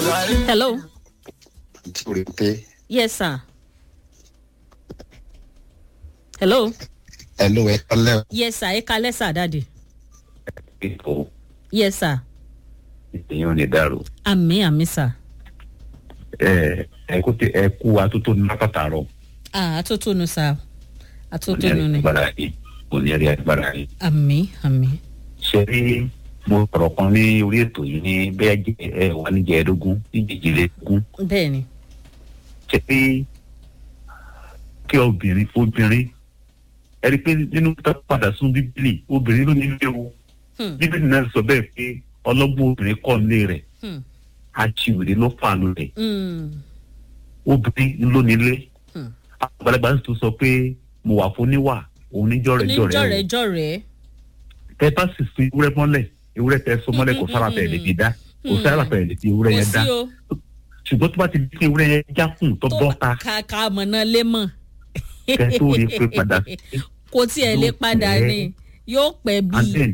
hello nítorí pé yes sir hello ẹ ló ẹ tọ́lẹ̀ yes sir ẹ kalẹ́ sir dáàdì ètò yes sir èèyàn ní dàrú àmì àmì sir ẹ ẹ kó tẹ ẹ kú atótó ní lákàtàrọ ah atótónu sir òní atótónu ẹrí ni agbára yìí òní ẹrí agbára yìí. àmì àmì ṣe rí mo sọ̀rọ̀ kan ní orí ètò yìí ní bẹ́ẹ̀ jẹ́ ẹ wà ní jẹ́ẹ̀ẹ́dógún ní jìjìlélógún bẹ́ẹ̀ ni ṣe rí kí obìnrin obìnrin ẹ rí i pé nínú tó padà sún bíbélì obìnrin ló nílé o Hmm. bíbélì náà sọ bẹ́ẹ̀ pé ọlọ́gbọ́n obìnrin kọ́ nílé rẹ̀ Hmm. achiwèrè ló fàánù rẹ̀ Mm. obìnrin ló nílé Hmm. àgbàlagbà sì tún sọ pé mo wà fún níwà òun níjọ́ rẹ̀ jọ rẹ̀ o oníjọ̀rẹ́ tẹ bá sì fi ewúrẹ́ mọ́lẹ̀ ewúrẹ́ tẹ so mọ́lẹ̀ kò sára fẹ̀ lè fi dá kò sára fẹ̀ lè fi ewúrẹ́ kò yẹn dá sí o ṣùgbọ́n tó bá ti di pé ewúrẹ́ yẹn jákùn tó bọ́ ta kàkà mọ̀nà lé mọ̀ kẹ tó rí pé padà sí kò tiẹ̀ lè Yóò padà pẹ́. ni yóò pẹ́ and bíi then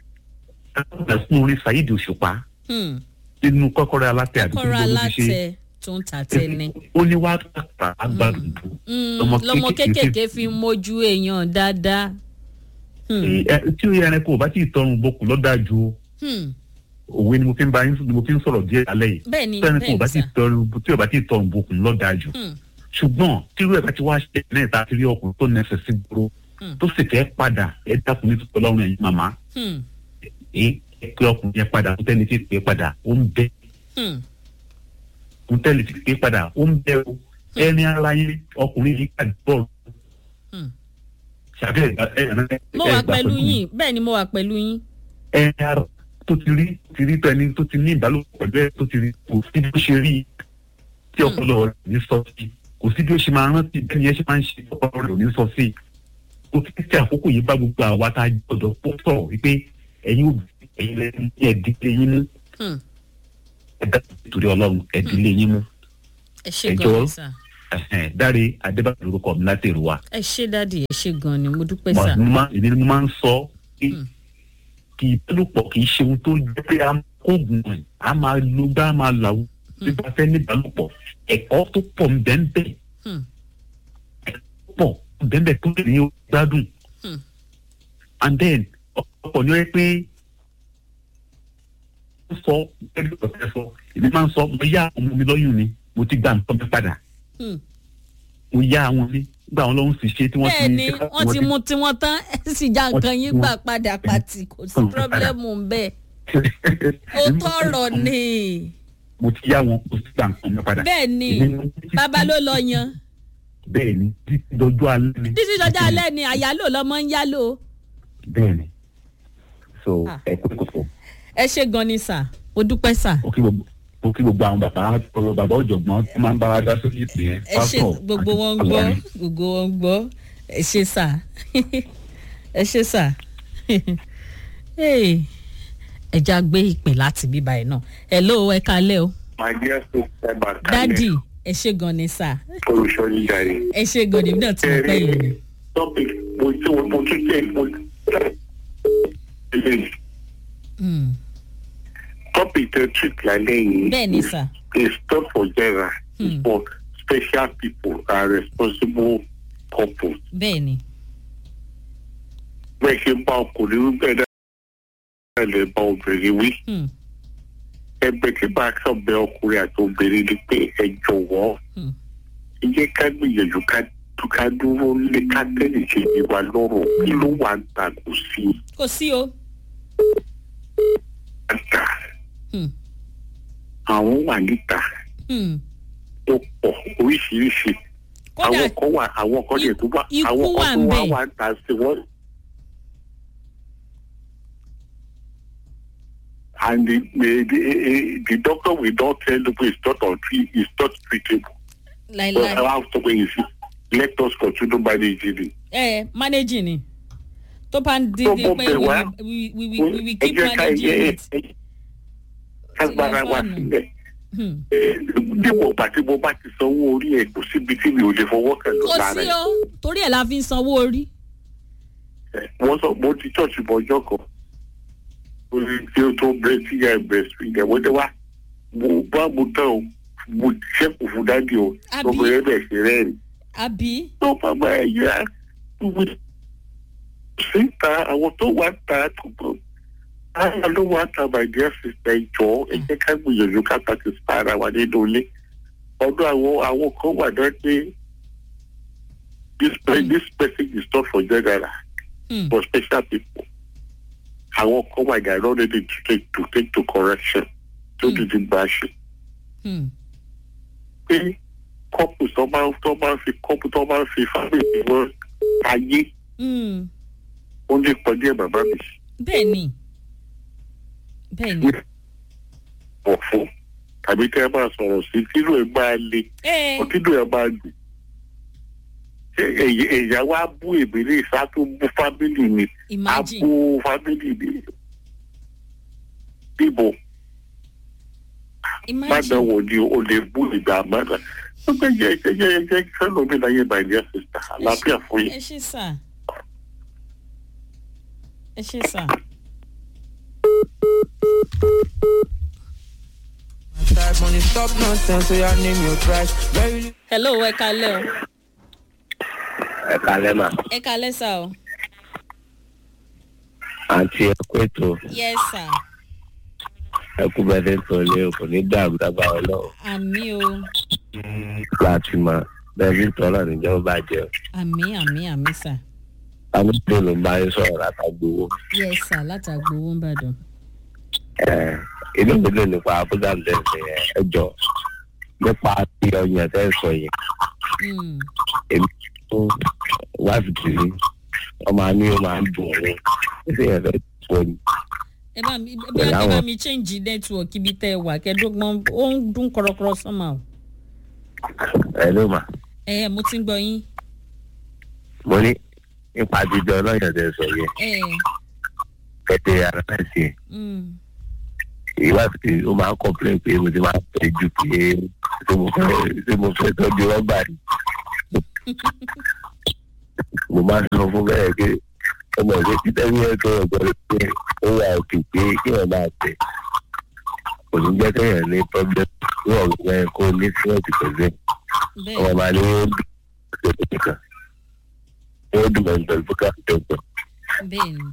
ẹ fún orí Saheed Òṣùpá Hmm. nínú kọ́kọ́rọ́ alátẹ àdúgbò kọ́ra ló fi ṣe alátẹ tó ń ta tẹ́ni. ó ní wàá tàkà agbádùn Mm, Lọmọ lọmọ kéékèèké kéékèèké fi ń mójú èèyàn dáadáa. Hmm. tí ó yẹ ẹranko ò bá tí ì tọrùn bokùn lọ́dájú o Hmm. òwe ni mo fi ń bá yín ni mo fi ń sọ̀rọ̀ díẹ̀ alẹ́ yìí bẹ́ẹ̀ ni tí ẹranko ò bẹ́ẹ̀ bá ni tí ì sà. tọrùn tí ò bá tí ì tọrùn bokùn lọ́dájú Hmm. ṣùgbọ́n tí irú ẹ̀ bá ti wá ṣe náà ta ti rí ọkùnrin tó nẹsẹ̀ sí gbòòrò Hmm. tó sì fẹ́ padà ẹ dákun ní tuntun ọlọ́run ẹ̀yin màmá Hmm. ẹ ẹ pé ọkùnrin yẹn padà tó tẹ́lẹ̀ ti pé padà ó ń bẹ Hmm. tó tẹ́lẹ̀ ti pé padà ó ń bẹ o ẹni ara yẹn ọkùnrin yìí kà bọ́ọ̀lù Hmm. ṣàbẹ̀ ẹ ẹ ẹ mo wà pẹ̀lú yín bẹ́ẹ̀ ni mo wà pẹ̀lú yín. ẹni ara tó ti rí ti rí tẹni tó ti ní ìbálòpọ̀ pẹ̀lú ẹ tó ti rí kò sí bí ó ṣe rí i tí ọpọlọ rẹ̀ ní sọ sí kò sí bí ó ṣe máa rántí bẹ́ẹ̀ ni ẹ ṣe máa ń ṣe ọpọlọ rẹ̀ ò ní sọ sí o ti tẹ àkókò yìí bá gbogbo àwa tá a gbọ́dọ̀ pọ̀ sọ̀rọ̀ wípé ẹ̀yin òbí ẹ̀yin lẹ́yìn tí ẹ̀dílé yín mú Hmm. ẹ̀dá torí ọlọ́run ẹ̀dílé yín mú ẹ ṣe Ẹ gan jọ̀ọ́. ni sà. Ẹ̀hẹ̀n, dáre adébáyọ̀ lórúkọ mi láti èrò wa ẹ ṣe dáàdì ẹ ṣe gan ni mo dúpẹ́ sà. mo máa èmi ni mo máa ń sọ pé Hmm. kì í bálòpọ̀ kì í ṣe ohun tó jẹ́ pé a máa kóògùn ẹ̀ a máa lo gbá a máa làwù nípa fẹ́ ní ìbálòpọ̀ ẹ̀kọ́ tó pọ̀ ń bẹ́ẹ̀ bẹ́ẹ̀ Hmm. pọ̀ ń bẹ́ẹ̀ bẹ́ẹ̀ tó lè ní ó gbádùn Hmm. and then ọ̀pọ̀ ni ó yẹ pé ó sọ ẹbí ọ̀sẹ̀ sọ èmi máa ń sọ mo yá ọmọ mi lọ́yún ni mo ti gba nǹkan mi padà Hmm. mo yá àwọn mi gbà wọn lọ́hùn sì ṣe tí wọ́n ti bẹ́ẹ̀ ni wọ́n ti mú tiwọn tán ẹ sì já Wọ́n nǹkan ti yín mú- gbà padà pàtì kò sí Hmm. pírọ́blẹ́mù ń bẹ́ẹ̀. ó tọrọ ni mo ti yá wọn mo ti gba nǹkan mi padà. bẹ́ẹ̀ ni Èmi- bàbá ló lọ yan bẹ́ẹ̀ ni títí dọjọ́ alẹ́ ni. títí dọjọ́ alẹ́ ni àyálò lọmọ ń yálò. bẹ́ẹ̀ ni so Ah. ẹ kó kókó ẹ ṣe gan ni sà ó dúpẹ́ sà. mo kí gbogbo mo kí gbogbo àwọn bàbá ọ̀rọ̀ bàbá ọ̀jọ̀gbọ́n tó máa ń bá wa dá sórí ìpè yẹn ẹ ṣe gbogbo wọn gbọ́ gbogbo wọn gbọ́ ẹ ṣe sà ẹ ṣe sà Hey, ẹ já gbé ìpè láti bíbá ẹ náà hello ẹ kalẹ́ o my dear sister bakale dádì ẹ ṣe gan ni sà olùṣọ́yí jàre. ẹ ṣe gan ni èmi náà ti mọ̀ pé yìí ni. topic mo tún mo tún tẹ mo eléyìí Hmm, topic tẹ treat lálẹ́ yìí. bẹ́ẹ̀ ni sà is not for general Hmm. it's for special people and responsible couples. bẹ́ẹ̀ ni bẹ́ẹ̀ ṣe ń bá ọkùnrin wí bẹ́ẹ̀ náà lè bá obìnrin wí. Hmm, ẹgbẹ́ tí bá sọ̀bẹ ọkùnrin àti obìnrin ni pé ẹ jọ̀wọ́ hmm, ẹ jẹ́ ká gbìyànjú ká ká dúró lé ká tẹ̀lé ṣe ní wa lọ́rùn kí ló wà ń ta kò sí kò sí o. ń ta Hmm, àwọn wà níta hmm. tó pọ̀ oríṣiríṣi kódà àwọn kan wà àwọn kan lè tó wà ikú àwọn wà kan tó ń wà bẹ̀. wà ń ta sí wọn. And the, the, the, the doctor will not tell you it's not on tree, it's not treatable. But láìláì I have to wait. Let us continue managing it. ẹ managing ni tó bá ń di Tó di bọ́ pé bẹ̀ we wá. we we we we we ẹ keep jẹ́ ká managing ẹ it. ẹ ká gbára wa sílẹ̀. Hmm. dípò ìgbà tí mo bá ti sanwó orí ẹ̀ kò síbi tí mi ò lè fọwọ́ kàn lọ kò lára sí ẹ̀. o torí ẹ̀ la fi ń sanwó orí. wọ́n sọ mo ti church bọ̀ ọjọ́ kan orí tí ó tó bẹ̀rẹ̀ sí ẹ̀ bẹ̀rẹ̀ sí ẹ̀ wọ́n dé wá mo bá mo tán o mo ṣẹ́kù fún dájú o Àbí? ọmọ yẹn bẹ̀ ṣe rẹ́ẹ̀rì àbí tó bàbá ẹ̀ yá síta àwọn tó wà ta tó bọ̀ àwọn ló wà ta my dear sister ìjọ ẹ jẹ́ ká gbìyànjú ká satisfy ara wa nínú ilé ọdún àwọn àwọn kan wà náà pé this pe- this person is not for general Hmm. for special people àwọn kan wà yàrá ready to take to take to correction tó Hmm. ti di gbà ṣe Hmm. pé kọ́pù tó máa ń tó máa ń fi kọ́pù tó máa ń fi fámìlì wọn ayé Hmm. ó lè pọ̀ díẹ̀ bàbá mi bẹ́ẹ̀ ni bẹ́ẹ̀ ni wọ̀ fún tàbí kẹ́ ẹ máa sọ̀rọ̀ sí kílò ẹ̀ máa le ẹ kílò ẹ̀ máa dùn. ṣé èyí- èyà wa bú ìbílẹ̀ ìsá tó bú fámìlì mi á imagine bú fámìlì mi bíbo má imagine dánwò ni o lè bú ìgbà mọ́ra ó gbé yẹ ẹ jẹ́ ẹ jẹ́ sẹ́nu mi láyé my dear sister àlàáfíà fún yín. ẹ ṣe sà ẹ ṣe sà. Type money stop nonsense, so your name your price. Very hello ẹ kalẹ́ o ẹ kalẹ́ mà ẹ kalẹ́ sà o àǹtí ẹ kú ètò yes sà ẹ kú bẹ́ẹ̀ tẹ́ sọ lé o kò ní dàrú dábàá ọlọ́run àmì o láti mọ bẹ́ẹ̀ bí tọ́lá níjọba bàjẹ́ o àmì àmì àmì sà àwọn tó ló ń bá yín sọ̀rọ̀ látàgbowó yes sà látàgbò owó ń bàdàn. ẹ inú mi lè nípa abúlé àlẹ́sẹ̀ ẹ jọ nípa ti ọyàn tẹ́ sọ yẹn Hmm. èmi tó wáìfì tì mí wọ́n máa ní ó máa ń dùn òun ṣé yẹn fẹ́ sọ ni ẹ bá mi bí Pẹ̀lú ẹ bá àwọn- mi change network ibi tẹ ẹ wà kẹdógbọn ó ń dún kọrọkọrọ sọmọ o. ẹ ló mà ẹ ẹ mo ti ń gbọ́ yín. mo ní nípa jíjọ ọlọ́yàn tẹ́ sọ yẹn ẹ kẹ́tẹ́ ara náà sí ẹ̀. mm, ìwádìí ó máa ń complain pé mo ti máa ń pè jù pé ṣé mo fẹ́ ṣé mo fẹ́ tọ́jú rọ́bà ni. mo máa ń sọ fún bẹ́ẹ̀ pé ọmọ ìwé títẹ́ ní ẹ̀kọ́ ọ̀gbọ́n pé ó wà òkè pé kí wọ́n máa tẹ̀. kò ní jẹ́ kéèyàn ní problem ní ọ̀gbọ́n ẹ̀ kó ní síwọ́ọ̀tì pẹ̀lú ẹ̀. ọmọ bẹ́ẹ̀ máa ní ó dùn pẹ̀lú nìkan. ó dùn mọ̀ pẹ̀lú bùkà tẹ̀gbọ̀n. bẹ́ẹ̀ ni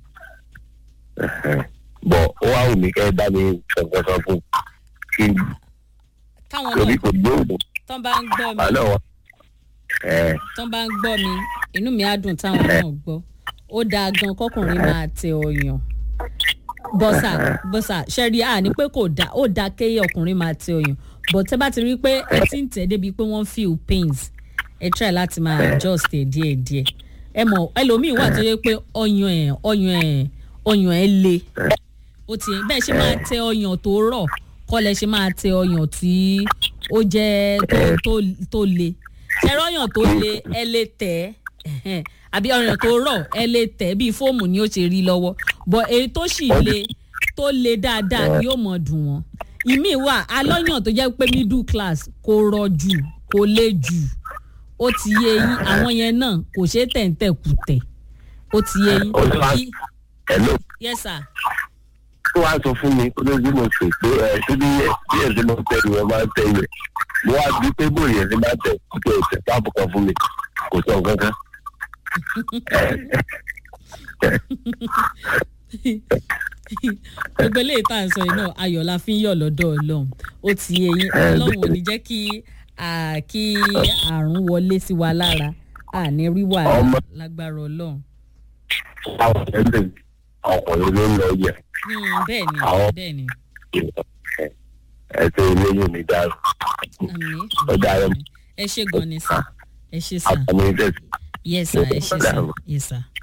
bọ̀ ó wá wù mí kẹ́ ẹ bá mi sọ̀gbọ́sọ fún kí káwọn torí náà kò gbóògùn tán bá ń gbọ́ mi àlọ́ wọn. ẹ tán bá ń gbọ́ mi inú mi á dùn táwọn náà gbọ́ ó dáa gan kọkùnrin máa tẹ ọyàn bọ́sà bọ́sà ṣẹ́rí à ní pé kò dáa ó dáa kéye ọkùnrin máa tẹ ọyàn but tẹ́ bá ti rí i pé ẹ ti ń tẹ̀ débi pé wọ́n feel pains ẹ try láti máa adjust ẹ̀ díẹ̀díẹ̀ ẹ mọ̀ ẹlòmíì wà tó yẹ pé ọyàn ẹ̀ ọyàn ẹ̀ ọyàn ẹ̀ le ó ti bẹ́ẹ̀ ṣe máa tẹ ọyàn tó rọ̀ kọ́ lẹ ṣe máa tẹ ọyàn tí ó jẹ́ tó tó tó le ṣẹ́rọ ọyàn tó le ẹ lè tẹ̀ ẹ́ àbí ọyàn tó rọ̀ ẹ lè tẹ̀ bíi fóòmù ni ó ṣe rí lọ́wọ́ bọ̀ èyí tó sì le tó le dáadáa yóò mọ̀ dùn wọ́n ìmíì wà alọ́yàn tó jẹ́ pé middle class kò rọ̀ jù kò le jù ó ti yé yín àwọn yẹn náà kò ṣeé tẹ̀ǹtẹ̀ kù tẹ̀ ó ti yé yín Ó ti wá- Kí- hello yes sir tó wá sọ fún mi kó ló bí mo pè pé ẹ ṣé bí bí ẹ ṣe máa ń tẹ ni wọn máa ń tẹ ilẹ̀ mo wá bí pé bóyá ẹ ṣe máa ń tẹ kó tẹ ẹsẹ táàbù kan fún mi kò sọ nǹkan kan. gbogbo eléyìí tá à ń sọ yìí náà ayọ̀ la fi ń yọ̀ lọ́dọ̀ ọlọ́run ó ti yé yín ọlọ́run ò ní jẹ́ kí à, kí àrùn wọlé sí wa lára àní rí wàhálà Ọmọ- lágbára ọlọ́run àwọn ẹlẹ ọkùnrin ló ń lọ yẹ Hmm, bẹ́ẹ̀ ni Àwọn- bẹ́ẹ̀ ni ẹsẹ eléyìí ní dáàbò àmì Ó dára. ẹ ṣe gan ni sà ẹ ṣe sà àtàwọn ilé yes sà ẹ ṣe sà yes sà.